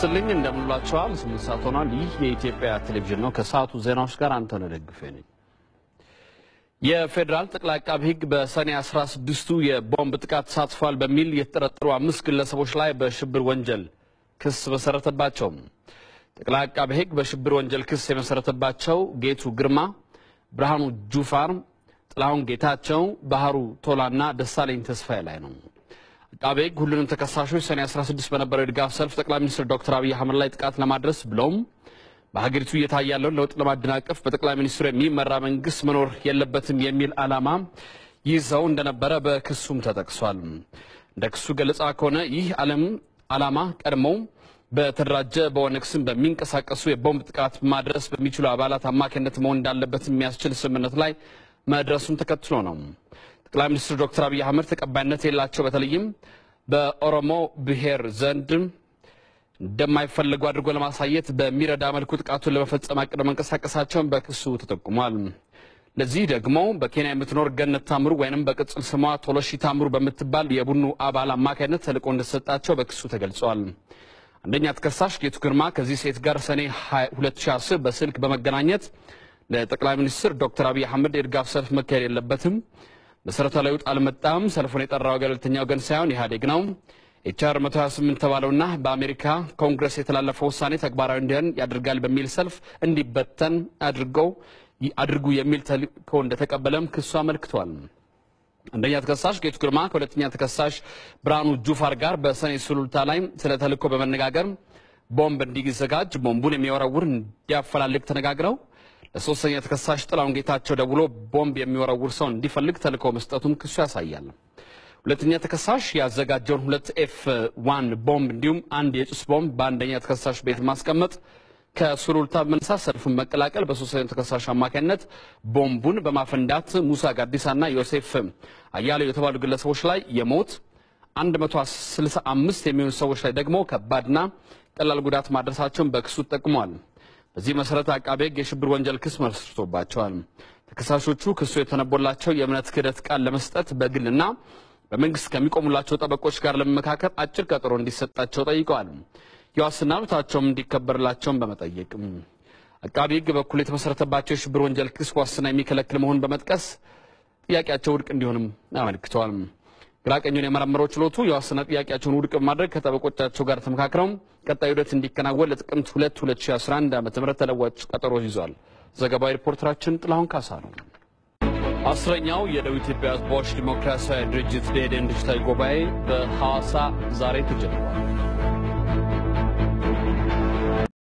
ይስጥልኝ እንደምንላቸዋል። ስምንት ሰዓት ሆኗል። ይህ የኢትዮጵያ ቴሌቪዥን ነው። ከሰዓቱ ዜናዎች ጋር አንተነህ ደግፌ ነኝ። የፌዴራል ጠቅላይ አቃቢ ሕግ በሰኔ 16ቱ የቦምብ ጥቃት ተሳትፏል በሚል የተጠረጠሩ አምስት ግለሰቦች ላይ በሽብር ወንጀል ክስ መሰረተባቸው። ጠቅላይ አቃቢ ሕግ በሽብር ወንጀል ክስ የመሰረተባቸው ጌቱ ግርማ፣ ብርሃኑ ጁፋር፣ ጥላሁን ጌታቸው፣ ባህሩ ቶላና ደሳለኝ ተስፋዬ ላይ ነው። አቃቤ ሕግ ሁሉንም ተከሳሾች ሰኔ 16 በነበረው የድጋፍ ሰልፍ ጠቅላይ ሚኒስትር ዶክተር አብይ አህመድ ላይ ጥቃት ለማድረስ ብለውም በሀገሪቱ እየታየ ያለውን ለውጥ ለማደናቀፍ በጠቅላይ ሚኒስትሩ የሚመራ መንግስት መኖር የለበትም የሚል ዓላማ ይዘው እንደነበረ በክሱም ተጠቅሷል። እንደ ክሱ ገለጻ ከሆነ ይህ ዓለም ዓላማ ቀድሞው በተደራጀ በኦነግ ስም በሚንቀሳቀሱ የቦምብ ጥቃት ማድረስ በሚችሉ አባላት አማካኝነት መሆን እንዳለበት የሚያስችል ስምምነት ላይ መድረሱን ተከትሎ ነው። ጠቅላይ ሚኒስትር ዶክተር አብይ አህመድ ተቀባይነት የሌላቸው በተለይም በኦሮሞ ብሔር ዘንድ እንደማይፈለጉ አድርጎ ለማሳየት በሚረዳ መልኩ ጥቃቱን ለመፈጸም አቅደው መንቀሳቀሳቸውን በክሱ ተጠቁሟል። ለዚህ ደግሞ በኬንያ የምትኖር ገነት ታምሩ ወይንም በቅጽል ስሟ ቶሎሺ ታምሩ በምትባል የቡድኑ አባል አማካይነት ተልዕኮ እንደተሰጣቸው በክሱ ተገልጿል። አንደኛ ተከሳሽ ጌቱ ግርማ ከዚህ ሴት ጋር ሰኔ 2010 በስልክ በመገናኘት ለጠቅላይ ሚኒስትር ዶክተር አብይ አህመድ የድጋፍ ሰልፍ መካሄድ የለበትም መሰረታዊ ለውጥ አልመጣም፣ ሰልፉን የጠራው ገለልተኛ ወገን ሳይሆን ኢህአዴግ ነው ኤችአር 128 ተባለውና በአሜሪካ ኮንግረስ የተላለፈው ውሳኔ ተግባራዊ እንዲሆን ያደርጋል በሚል ሰልፍ እንዲበተን አድርገው አድርጉ የሚል ተልእኮ እንደተቀበለም ክሱ አመልክቷል። አንደኛ ተከሳሽ ጌቱ ግርማ ከሁለተኛ ተከሳሽ ብርሃኑ ጁፋር ጋር በሰኔ ሱሉልታ ላይ ስለ ተልእኮ በመነጋገር ቦምብ እንዲዘጋጅ ቦምቡን የሚወረውር እንዲያፈላልግ ተነጋግረው ለሶስተኛ ተከሳሽ ጥላሁን ጌታቸው ደውሎ ቦምብ የሚወረውር ሰው እንዲፈልግ ተልእኮ መስጠቱም ክሱ ያሳያል። ሁለተኛ ተከሳሽ ያዘጋጀውን ሁለት ኤፍ ዋን ቦምብ እንዲሁም አንድ የጭስ ቦምብ በአንደኛ ተከሳሽ ቤት ማስቀመጥ ከሱሉልታ በመነሳት ሰልፉን መቀላቀል በሶስተኛ ተከሳሽ አማካኝነት ቦምቡን በማፈንዳት ሙሳ ጋዲሳና ዮሴፍ አያሌው የተባሉ ግለሰቦች ላይ የሞት 165 የሚሆኑ ሰዎች ላይ ደግሞ ከባድና ቀላል ጉዳት ማድረሳቸውን በክሱ ጠቁሟል። በዚህ መሰረት አቃቤ ሕግ የሽብር ወንጀል ክስ መስርቶባቸዋል። ተከሳሾቹ ክሱ የተነቦላቸው የእምነት ክህደት ቃል ለመስጠት በግልና በመንግስት ከሚቆሙላቸው ጠበቆች ጋር ለመመካከር አጭር ቀጠሮ እንዲሰጣቸው ጠይቀዋል። የዋስትና መብታቸውም እንዲከበርላቸውን በመጠየቅም አቃቢ ሕግ በኩል የተመሰረተባቸው የሽብር ወንጀል ክስ ዋስትና የሚከለክል መሆኑን በመጥቀስ ጥያቄያቸው ውድቅ እንዲሆንም አመልክተዋል። ግራቀኙን የመረመረው ችሎቱ የዋስትና ጥያቄያቸውን ውድቅ በማድረግ ከጠበቆቻቸው ጋር ተመካክረው ቀጣይ ሂደት እንዲከናወን ለጥቅምት 2 2011 ዓ ም ተለዋጭ ቀጠሮ ይዟል። ዘገባዊ ሪፖርተራችን ጥላሁን ካሳ ነው። አስረኛው የደቡብ ኢትዮጵያ ሕዝቦች ዲሞክራሲያዊ ድርጅት ደኢህዴን ድርጅታዊ ጉባኤ በሐዋሳ ዛሬ ተጀምሯል።